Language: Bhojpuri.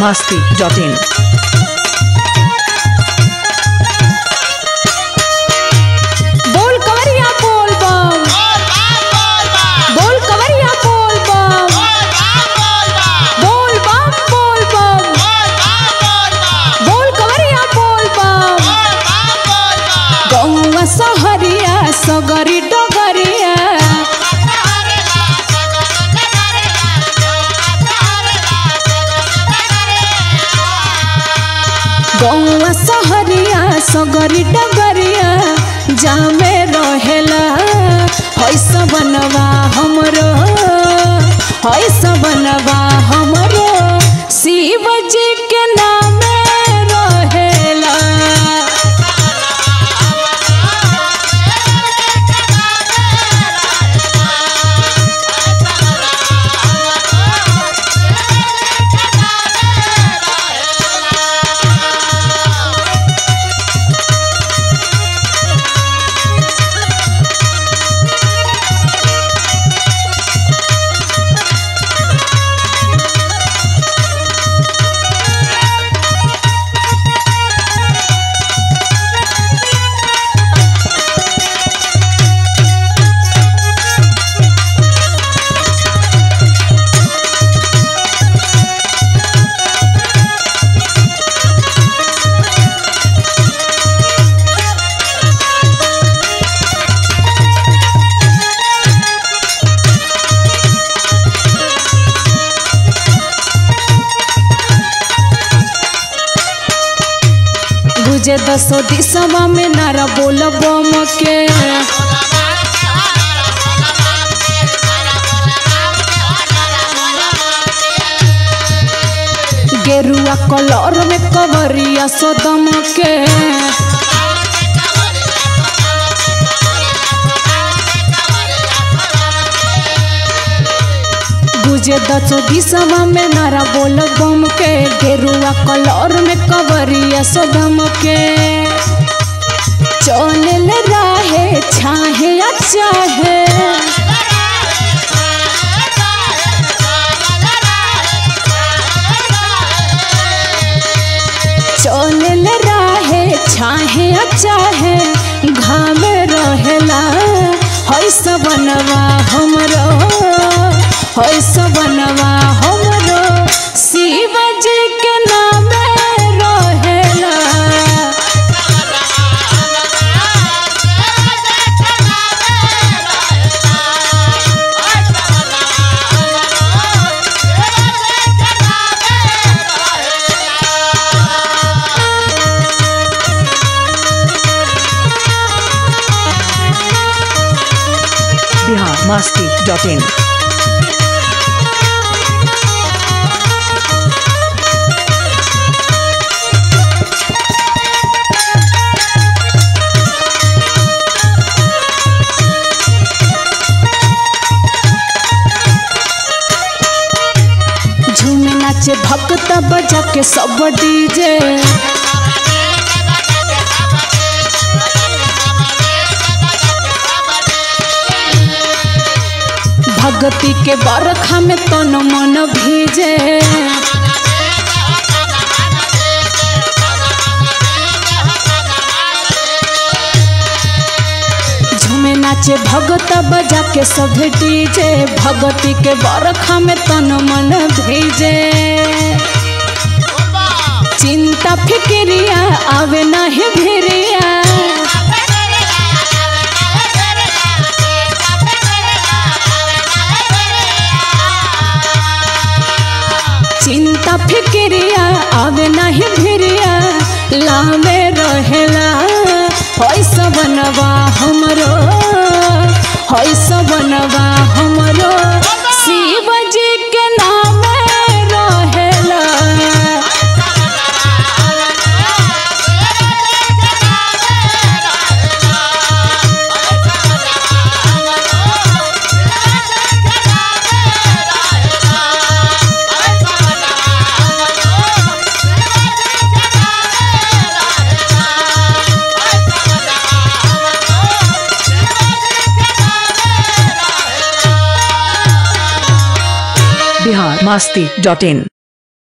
masti.in. बोल कवरिया बोल बम बोल कवरिया बोल बम बोल बम बोल बम बोल कवरिया बोल बम गौवा सहरिया सगरी डगरिया गौवा सहरिया सगरी डगरिया जामे रहेला हैस बनवा हमरो हैस बनवा हमरो शिव जी के नामे रहेला गुजे दसो दिसवा में नारा बोल बम के गेरुआ कलर में कवरिया सदम के गुजे दसो दिसवा में नारा बोल बम के गेरुआ कलर में कवरिया सदम के चल राहे छाहे या चाहे चल राहे छाहे या चाहे घाम रहेला हैस बनवा हमरो हैस बनवा हमरो शिव जी के नामे रहेला Bihar masti.in. झूमे नाचे भक्त बजा के सब डीजे भगती के बरखा में तन मन भीजे झूमे नाचे भगत बजा के सब डीजे भगती के बरखा में तन मन भीजे चिंता फिक्रिया आवे नहीं भिरिया चिंता फिक्रिया आवे नहीं भिरिया लामे रहेला हैस बनवा हमरो हैस बनवा हमरो शिव जी के नामे रहेला Bihar masti.in.